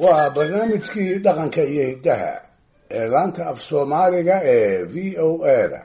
waa barnaamijkii dhaqanka iyo hiddaha ee laanta af soomaaliga ee v o a da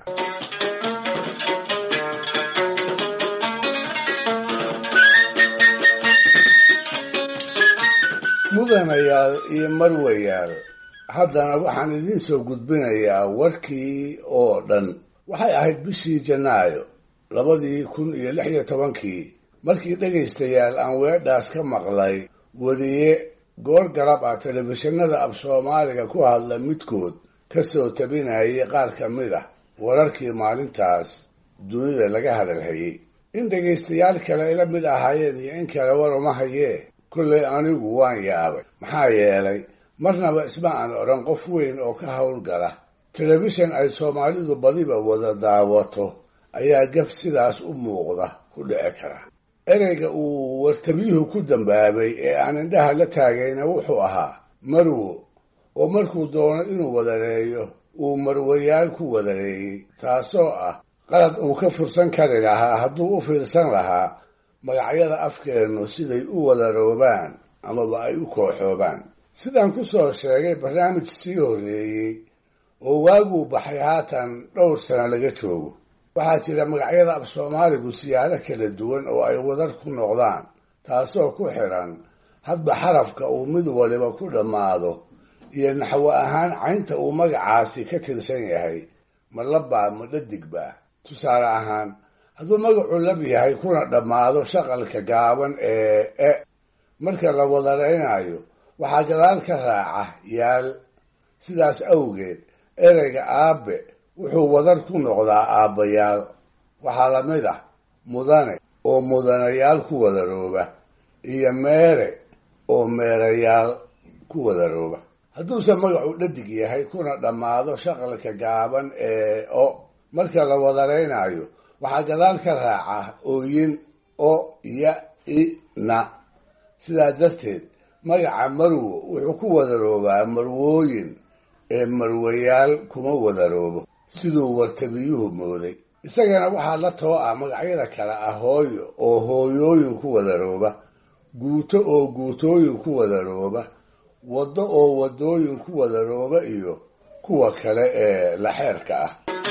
mudanayaal iyo marwayaal haddana waxaan idiin soo gudbinayaa warkii oo dhan waxay ahayd bishii janaayo labadii kun iyo lix iyo tobankii markii dhegaystayaal aan weedhaas ka maqlay weriye goor garab ah telefishinada af soomaaliga ku hadla midkood ka soo tabinayay qaar ka mid ah wararkii maalintaas dunida laga hadalhayey in dhegaystayaal kale ila mid ahaayeen iyo in kale war uma hayee kollay anigu waan yaabay maxaa yeelay marnaba isma aan odhan qof weyn oo ka howlgala telefishan ay soomaalidu badiba wada daawato ayaa gaf sidaas u muuqda ku dhici kara ereyga uu wartabiyuhu ku dambaabay ee aan indhaha la taagayna wuxuu ahaa marwo oo markuu doono inuu wadareeyo uu marwayaal ku wadareeyey taasoo ah qalad uu ka fursan kari lahaa hadduu u fiirsan lahaa magacyada afkeennu siday u wadaroobaan amaba ay u kooxoobaan sidaan ku soo sheegay barnaamij sii horreeyey oo waaguu baxay haatan dhowr sano laga joogo waxaa jira magacyada af soomaaligu siyaalo kala duwan oo ay wadar ku noqdaan taasoo ku xidhan hadba xarafka uu mid waliba ku dhammaado iyo naxwo ahaan caynta uu magacaasi ka tirsan yahay ma labbaa ma dhadigbaa tusaale ahaan hadduu magacu lab yahay kuna dhammaado shaqalka gaaban ee e marka la wadaraynayo waxaa gadaal ka raaca yaal sidaas awgeed ereyga aabe wuxuu wadar ku noqdaa aabbayaal waxaa la mid ah mudane oo mudanayaal ku wadarooba iyo meere oo meerayaal ku wadarooba hadduuse magacu dhadig yahay kuna dhammaado shaqalka gaaban ee o marka la wadaraynayo waxaa gadaal ka raaca ooyin o ya i na sidaa darteed magaca marwo wuxuu ku wadaroobaa marwooyin ee marwayaal kuma wadaroobo siduu wartabiyuhu mooday isagana waxaa la too ah magacyada kale ah hooyo oo hooyooyin ku wadarooba guuto oo guutooyin ku wadarooba waddo oo waddooyin ku wadarooba iyo kuwa kale ee laxeerka ah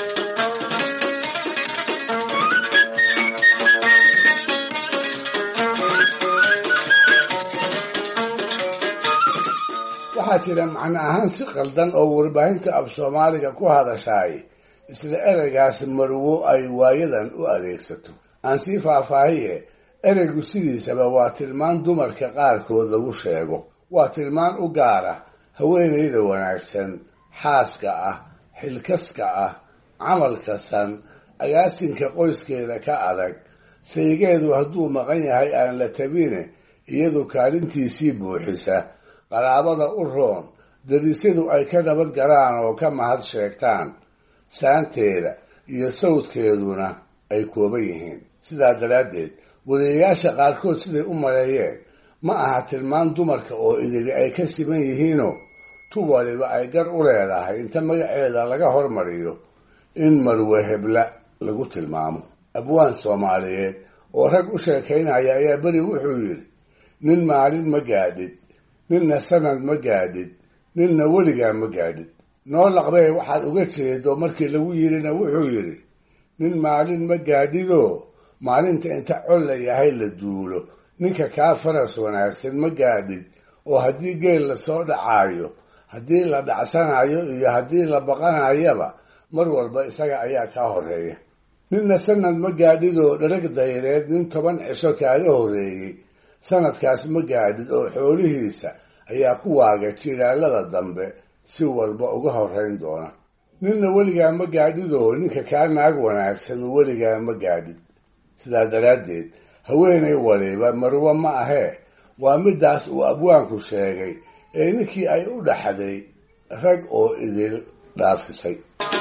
waxaa jira macno ahaan si qaldan oo warbaahinta af soomaaliga ku hadashaay isla ereygaas marwo ay waayadan u adeegsato aan sii faahfaahiye ereygu sidiisaba waa tilmaan dumarka qaarkood lagu sheego waa tilmaan u gaara haweenayda wanaagsan xaaska ah xilkaska ah camalka san agaasinka qoyskeeda ka adag saygeedu hadduu maqan yahay aan la tabine iyadu kaalintiisii buuxisa qaraabada u roon darisyadu ay ka nabad galaan oo ka mahad sheegtaan saanteeda iyo sawdkeeduna ay kooban yihiin sidaa daraaddeed wariyayaasha qaarkood siday u maleeyeen ma aha tilmaan dumarka oo idili ay ka siman yihiinoo tu waliba ay gar u leedahay inta magaceeda laga hormariyo in marwe hebla lagu tilmaamo abwaan soomaaliyeed oo rag u sheekaynaya ayaa beri wuxuu yidhi nin maalin ma gaadhid ninna sanad ma gaadhid ninna weligaa ma gaadhid noo laqbee waxaad uga jeedo markii lagu yidhina wuxuu yidhi nin maalin ma gaadhidoo maalinta inta col la yahay la duulo ninka kaa faras wanaagsan ma gaadhid oo haddii geel lasoo dhacaayo haddii la dhacsanayo iyo haddii la baqanayaba mar walba isaga ayaa kaa horreeya ninna sanad ma gaadhidoo dharag dayreed nin toban cisho kaaga horreeyey sanadkaas ma gaadhid oo xoolihiisa ayaa ku waaga jilaalada dambe si walba uga horrayn doona ninna weligaa ma gaadhidoo ninka kaa naag wanaagsan weligaa ma gaadhid sidaa daraaddeed haweenay waliba marwo ma ahee waa midaas uu abwaanku sheegay ee ninkii ay u dhaxday rag oo idil dhaafisay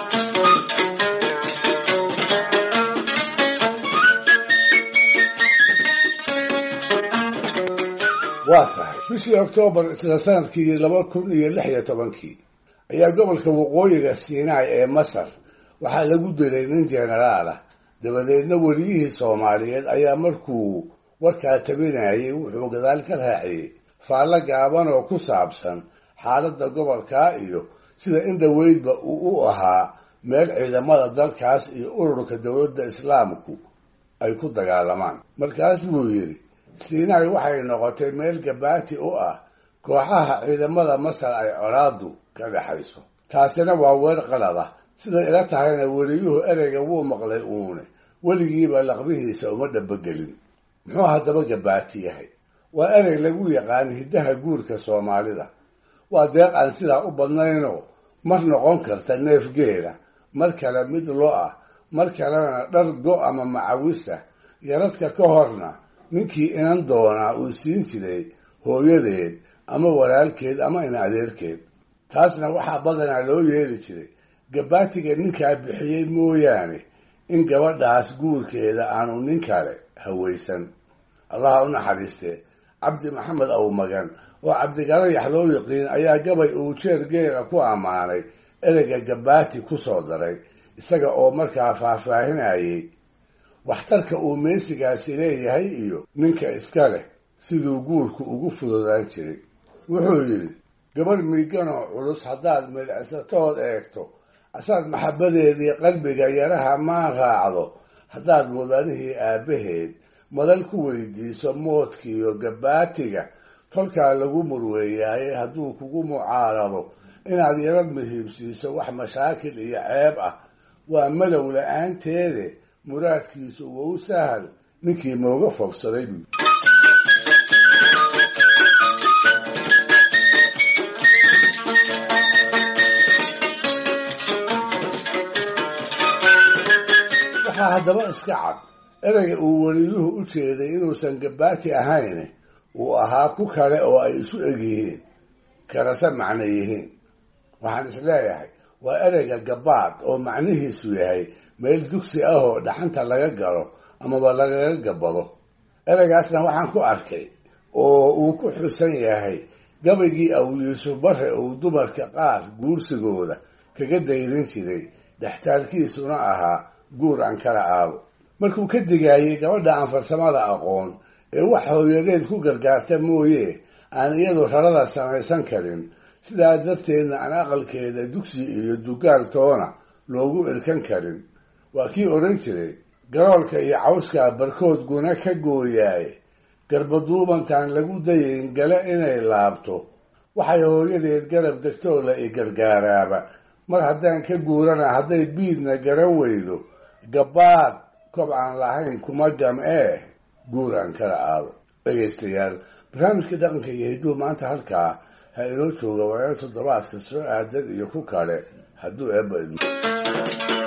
waa tahay bishii oktoobar isla sanadkii laba kun iyo lix iyo tobankii ayaa gobolka waqooyiga siinaai ee masar waxaa lagu dilay nin jenaraal ah dabadeedna weliyihii soomaaliyeed ayaa markuu warkaa tabinayay wuxuu gadaal ka raaciyey faallo gaaban oo ku saabsan xaaladda gobolkaa iyo sida in dhoweydba uu u ahaa meel ciidamada dalkaas iyo ururka dowladda islaamku ay ku dagaalamaan markaas buu yidhi siinaay waxay noqotay meel gabaati u ah kooxaha ciidamada masar ay colaadu ka dhexayso taasina waa weer qalad ah siday ila tahayna weliyuhu ereyga wuu maqlay uune weligiiba laqbihiisa uma dhabogelin muxuu haddaba gabaati yahay waa erey lagu yaqaan hiddaha guurka soomaalida waa deeq aan sidaa u badnaynoo mar noqon karta neef geela mar kale mid lo ah mar kalena dhar go ama macawisa yaradka ka horna ninkii inan doonaa uu siin jiray hooyadeed ama walaalkeed ama in adeerkeed taasna waxaa badanaa loo yeeli jiray gabaatiga ninkaa bixiyey mooyaane in gabadhaas guurkeeda aanu nin kale hawaysan allaha u naxariistee cabdi maxamed awmagan oo cabdigalayax loo yiqiin ayaa gabay uu jeer geela ku ammaanay ereyga gabaati ku soo daray isaga oo markaa faahfaahinayay waxtarka uu meesigaasi leeyahay iyo ninka iska leh siduu guurku ugu fududaan jiray wuxuu yidhi gabarh miiganoo culus haddaad midhicsatood eegto asaad maxabbadeedii qalbiga yaraha maan raacdo haddaad mudanihii aabbaheed madal ku weydiiso moodkiiyo gabaatiga tolkaa lagu murweeyaaye hadduu kugu mucaarado inaad yarad muhiibsiiso wax mashaakil iyo ceeb ah waa malow la-aanteede muraadkiisu wou sahal ninkii mooga fogsaday buu waxaa haddaba iska cad ereyga uu weliyuhu u jeeday inuusan gabaati ahayn uu ahaa ku kale oo ay isu eg yihiin karase macno yihiin waxaan is leeyahay waa ereyga gabaad oo macnihiisu yahay meel dugsi ah oo dhaxanta laga galo amaba lagaga gabado ereygaasna waxaan ku arkay oo uu ku xusan yahay gabaygii aw yuusuf bare uu dumarka qaar guursigooda kaga dayrin jiray dhextaalkiisuna ahaa guur aan kala aado markuu ka digaayey gabadha aan farsamada aqoon ee wax hooyadeed ku gargaarta mooye aan iyadu rarada samaysan karin sidaa darteedna aan aqalkeeda dugsi iyo dugaal toona loogu irkan karin waa kii odhan jiray garoolka iyo cawskaa barkood guna ka gooyaaye garbaduubantaan lagu dayayn gale inay laabto waxay hooyadeed garab degtoo la i gargaaraaba mar haddaan ka guurana hadday biidna garan weydo gabaad kob aan lahayn kuma gam ee guur aan kala aado dhegaystayaal barnaamijka dhaqanka iyo hidduu maanta halkaa ha inoo jooga wareer toddobaadka soo aadan iyo ku kale hadduu eebba idmo